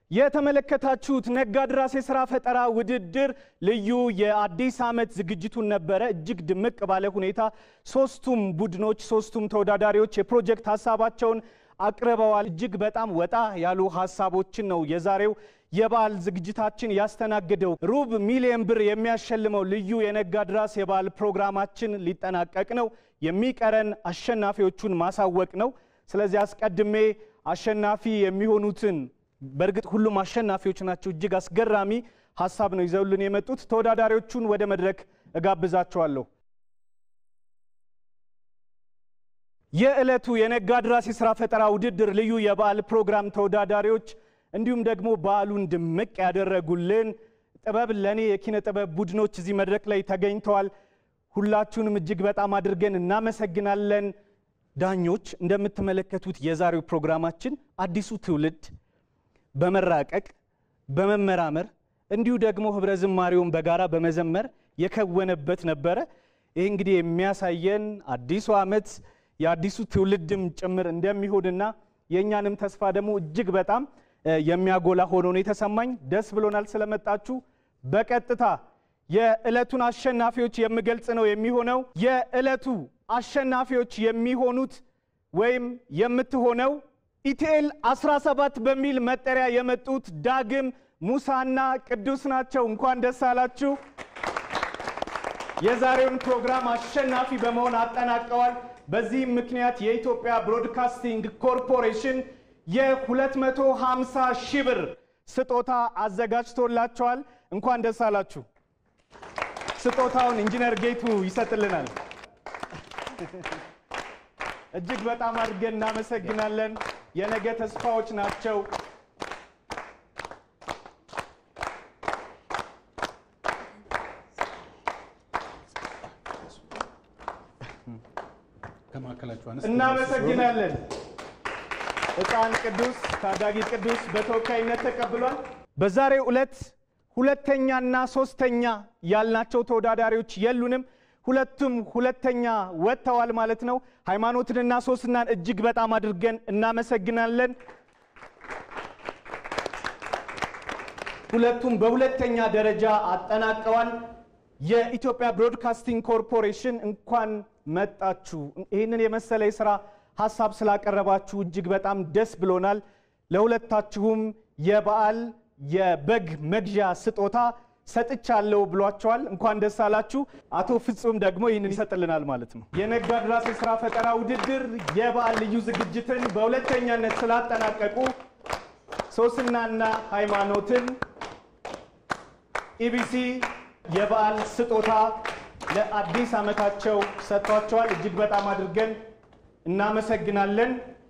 የተመለከታችሁት ነጋድራስ የስራ ፈጠራ ውድድር ልዩ የአዲስ ዓመት ዝግጅቱን ነበረ። እጅግ ድምቅ ባለ ሁኔታ ሶስቱም ቡድኖች ሶስቱም ተወዳዳሪዎች የፕሮጀክት ሀሳባቸውን አቅርበዋል። እጅግ በጣም ወጣ ያሉ ሀሳቦችን ነው የዛሬው የበዓል ዝግጅታችን ያስተናግደው። ሩብ ሚሊዮን ብር የሚያሸልመው ልዩ የነጋድራስ የበዓል ፕሮግራማችን ሊጠናቀቅ ነው። የሚቀረን አሸናፊዎቹን ማሳወቅ ነው። ስለዚህ አስቀድሜ አሸናፊ የሚሆኑትን በእርግጥ ሁሉም አሸናፊዎች ናቸው። እጅግ አስገራሚ ሀሳብ ነው ይዘውልን የመጡት። ተወዳዳሪዎቹን ወደ መድረክ እጋብዛቸዋለሁ። የዕለቱ የነጋድራስ የሥራ ፈጠራ ውድድር ልዩ የበዓል ፕሮግራም ተወዳዳሪዎች እንዲሁም ደግሞ በዓሉን ድምቅ ያደረጉልን ጥበብ ለእኔ የኪነ ጥበብ ቡድኖች እዚህ መድረክ ላይ ተገኝተዋል። ሁላችሁንም እጅግ በጣም አድርገን እናመሰግናለን። ዳኞች፣ እንደምትመለከቱት የዛሬው ፕሮግራማችን አዲሱ ትውልድ በመራቀቅ በመመራመር እንዲሁ ደግሞ ህብረ ዝማሬውን በጋራ በመዘመር የከወነበት ነበረ። ይህ እንግዲህ የሚያሳየን አዲሱ ዓመት የአዲሱ ትውልድም ጭምር እንደሚሆንና የእኛንም ተስፋ ደግሞ እጅግ በጣም የሚያጎላ ሆኖ ነው የተሰማኝ። ደስ ብሎናል ስለመጣችሁ። በቀጥታ የዕለቱን አሸናፊዎች የምገልጽ ነው የሚሆነው። የዕለቱ አሸናፊዎች የሚሆኑት ወይም የምትሆነው ኢቲኤል 17 በሚል መጠሪያ የመጡት ዳግም ሙሳና ቅዱስ ናቸው። እንኳን ደስ አላችሁ። የዛሬውን ፕሮግራም አሸናፊ በመሆን አጠናቀዋል። በዚህም ምክንያት የኢትዮጵያ ብሮድካስቲንግ ኮርፖሬሽን የ250 ሺህ ብር ስጦታ አዘጋጅቶላቸዋል። እንኳን ደስ አላችሁ። ስጦታውን ኢንጂነር ጌቱ ይሰጥልናል። እጅግ በጣም አድርገን እናመሰግናለን። የነገ ተስፋዎች ናቸው። እናመሰግናለን። ሕፃን ቅዱስ ታዳጊ ቅዱስ በተወካይነት ተቀብሏል። በዛሬው ዕለት ሁለተኛና ሶስተኛ ያልናቸው ተወዳዳሪዎች የሉንም። ሁለቱም ሁለተኛ ወጥተዋል ማለት ነው። ሃይማኖትንና ሶስናን እጅግ በጣም አድርገን እናመሰግናለን። ሁለቱም በሁለተኛ ደረጃ አጠናቀዋል። የኢትዮጵያ ብሮድካስቲንግ ኮርፖሬሽን እንኳን መጣችሁ። ይህንን የመሰለ የሥራ ሀሳብ ስላቀረባችሁ እጅግ በጣም ደስ ብሎናል። ለሁለታችሁም የበዓል የበግ መግዣ ስጦታ ሰጥቻለሁ ብሏቸዋል። እንኳን ደስ አላችሁ። አቶ ፍጹም ደግሞ ይህንን ይሰጥልናል ማለት ነው። የነጋድራስ የሥራ ፈጠራ ውድድር የበዓል ልዩ ዝግጅትን በሁለተኛነት ስላጠናቀቁ ሶስናና ሃይማኖትን ኢቢሲ የበዓል ስጦታ ለአዲስ ዓመታቸው ሰጥቷቸዋል። እጅግ በጣም አድርገን እናመሰግናለን።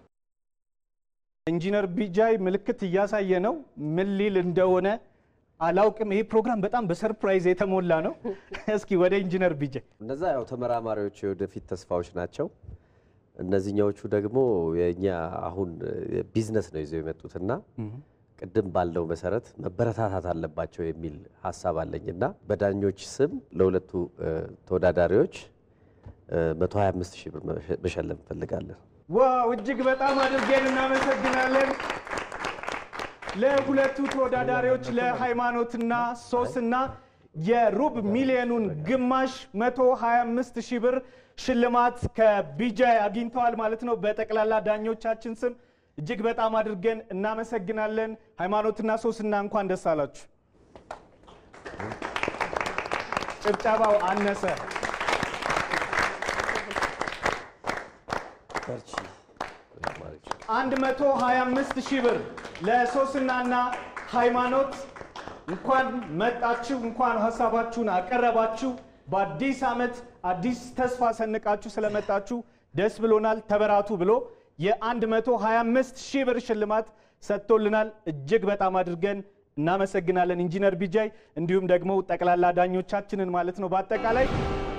ኢንጂነር ቢጃይ ምልክት እያሳየ ነው። ምን ሊል እንደሆነ አላውቅም። ይሄ ፕሮግራም በጣም በሰርፕራይዝ የተሞላ ነው። እስኪ ወደ ኢንጂነር ቢጃይ። እነዛ ያው ተመራማሪዎች የወደፊት ተስፋዎች ናቸው። እነዚህኛዎቹ ደግሞ የእኛ አሁን ቢዝነስ ነው ይዘው የመጡትና ቅድም ባለው መሰረት መበረታታት አለባቸው የሚል ሀሳብ አለኝ እና በዳኞች ስም ለሁለቱ ተወዳዳሪዎች 125 ሺህ ብር መሸለም እንፈልጋለን። ዋው እጅግ በጣም አድርገን እናመሰግናለን። ለሁለቱ ተወዳዳሪዎች ለሃይማኖትና ሶስና የሩብ ሚሊዮኑን ግማሽ 125 ሺህ ብር ሽልማት ከቢጃይ አግኝተዋል ማለት ነው። በጠቅላላ ዳኞቻችን ስም እጅግ በጣም አድርገን እናመሰግናለን። ሃይማኖትና ሶስና እንኳን ደስ አላችሁ። ጭብጨባው አነሰ። አንድ መቶ ሀያ አምስት ሺህ ብር ለሶስናና ሃይማኖት እንኳን መጣችሁ፣ እንኳን ሀሳባችሁን አቀረባችሁ። በአዲስ ዓመት አዲስ ተስፋ ሰንቃችሁ ስለመጣችሁ ደስ ብሎናል። ተበራቱ ብሎ የ125 ሺህ ብር ሽልማት ሰጥቶልናል። እጅግ በጣም አድርገን እናመሰግናለን ኢንጂነር ቢጃይ እንዲሁም ደግሞ ጠቅላላ ዳኞቻችንን ማለት ነው። በአጠቃላይ